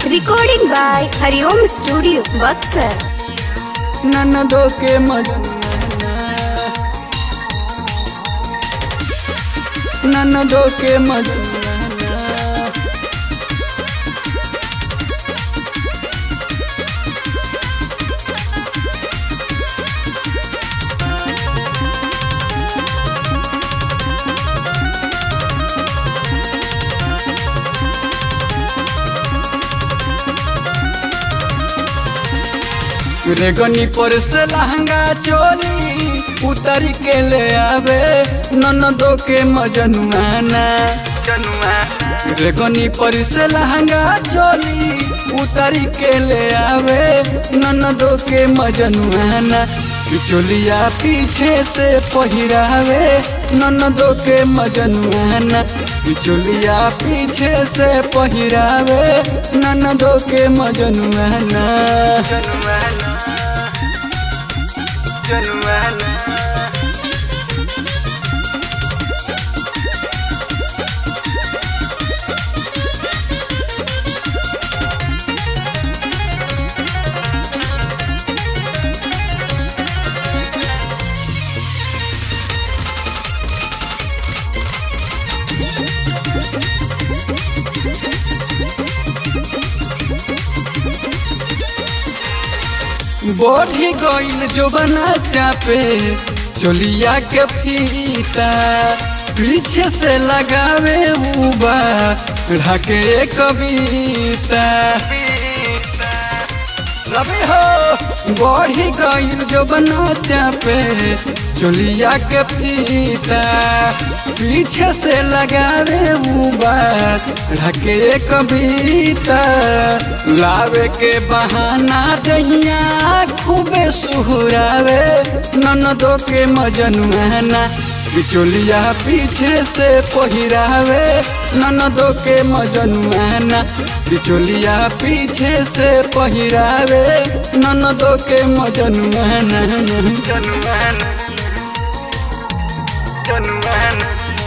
Recording by Hariom Studio, Buxar. ननदो के मजनुआ ननदो के मजनुआ रेगनी पर से लहंगा चोली उतर के ले आवे ननदो के मजनुआना रेगनी पर से लहंगा चोली उतर के ले आवे ननदो के मजनुआना चोलिया पीछे से पहिरावे ननदो के मजनुआना चोलिया पीछे से पहिरावे ननदो के मजनुआना बढ़ी गईल जो बना चापे चोलिया के फीता पीछे से लगावे उबा ढाके कविता रवि हो बढ़ी गईल जो बना चापे चोलिया के फीता पीछे से लगावे उबा ढके कविता लावे के बहाना दहिया खूबे सुहरावे ननदो के मजनुआना बिचोलिया पीछे से पहिरावे ननदो के मजनुआना बिचोलिया पीछे से पहिरावे ननदो के मजनुआना जनुआना जनुआना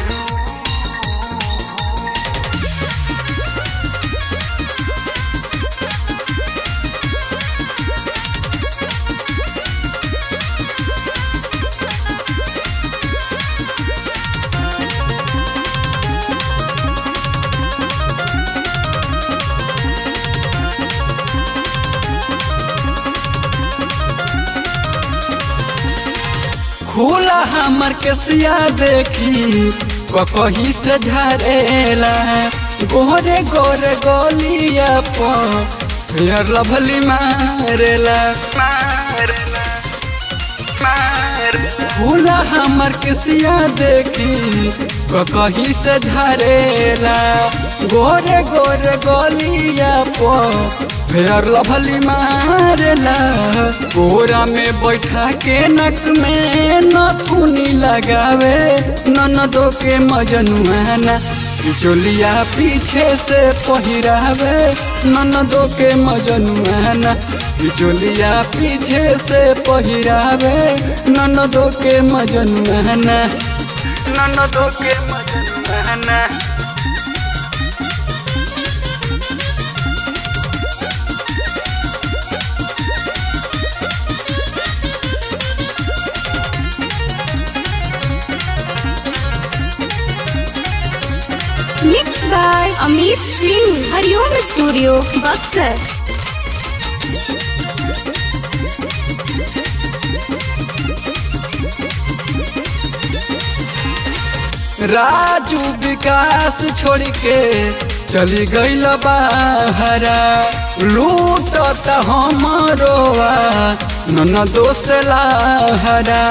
खुला हमर केसिया देखी कही से झरेला गोरे गोरे गोलिया पर लभली मारेला खुला हमर केसिया देखी कही से झरेला गोरे गोरे गोलिया पर फेर लभली मारेला कोरा में बैठा के नक में नथुनी लगावे ननदो के मजनुआना चोलिया पीछे से पहिरावे ननदो के मजनुआना चोलिया पीछे से पहिरावे ननदो के मजनुआना ननदो के मजनुआना Mixed by Amit Singh, Hariom Studio, Buxar. Raju विकास छोड़ के चली गईल बाहरा लूट हमारो नन दोस्त लाहरा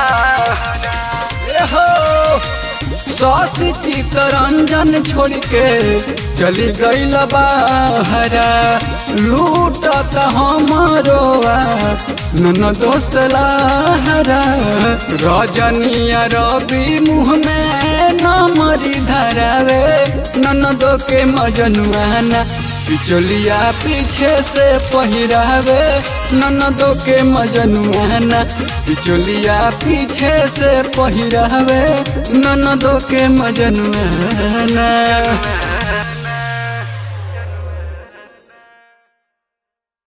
ए हो सौसी चितरंजन छोड़ के चली गईल बाहरा लूट हमारो नन दोस्त लाहरा रजनिया रवि मुँह में नमरी धरावे ननदो के मजनुआना पिचोलिया पीछे से पहिरावे ननदो के मजनुआना पिचोलिया पीछे से पहिरावे ननदो के मजनुआना